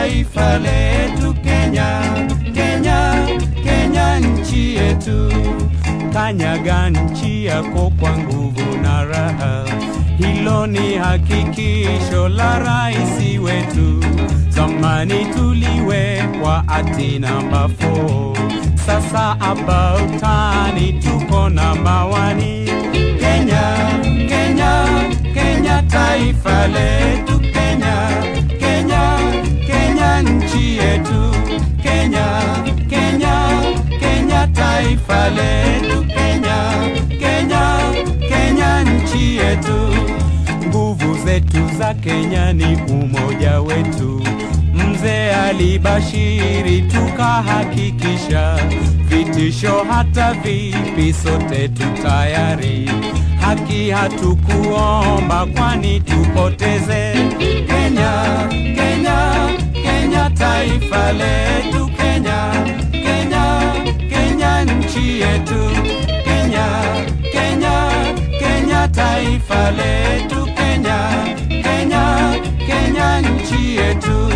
taifa letu Kenya, Kenya, Kenya nchi yetu. Kanyaga nchi yako kwa nguvu na raha, hilo ni hakikisho la rais wetu. Zamani tuliwekwa ati namba 4 sasa about tani tuko namba wani. Kenya, Kenya, Kenya taifa letu Kenya, Kenya, Kenya nchi yetu Kenya, Kenya, Kenya taifa letu Kenya, Kenya, Kenya nchi yetu. Nguvu zetu za Kenya ni umoja wetu. Mzee alibashiri tukahakikisha, vitisho hata vipi, sote tutayari. Haki hatukuomba kwani tupoteze. Kenya, Kenya, Kenya taifa letu Kenya, Kenya, Kenya nchi yetu Kenya, Kenya, Kenya taifa letu Kenya, Kenya, Kenya nchi yetu.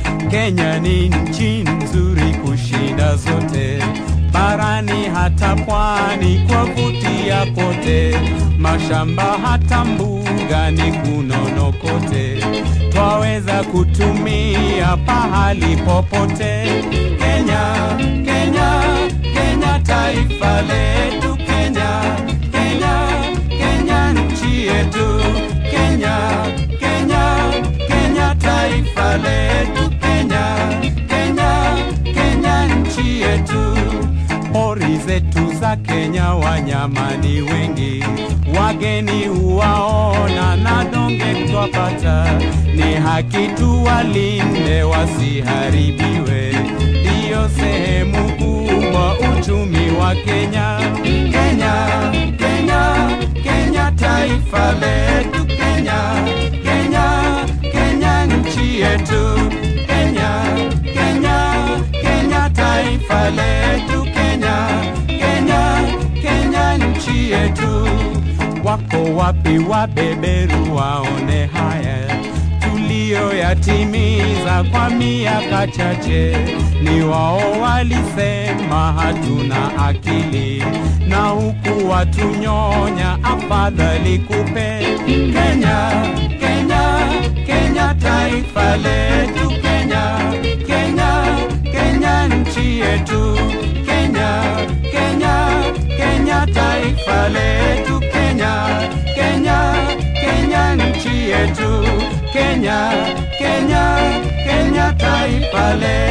Kenya ni nchi nzuri kushinda zote barani hata pwani kwa kutia kote, mashamba hata mbugani kunono kote, twaweza kutumia pahali popote. Kenya, Kenya, Kenya taifa letu Kenya, Kenya, Kenya nchi yetu Kenya, Kenya, Kenya taifa letu Kenya, Kenya, Kenya nchi yetu. Pori zetu za Kenya wanyama ni wengi, wageni huwaona na donge twapata, ni haki tuwalinde wasiharibiwe, ndiyo sehemu kubwa uchumi wa Kenya. Kenya, Kenya, Kenya taifa letu Kenya, Kenya, Kenya nchi yetu Kenya, Kenya, Kenya taifa letu Kenya, Kenya, Kenya nchi yetu. Wako wapi wabeberu waone haya tuliyoyatimiza kwa miaka chache? Ni wao walisema hatuna akili, na huku watunyonya, afadhali kupe Kenya, Kenya, Kenya taifa letu Kenya, Kenya, Kenya nchi yetu Kenya, Kenya, Kenya taifa letu Kenya, Kenya, Kenya nchi yetu Kenya, Kenya, Kenya taifa letu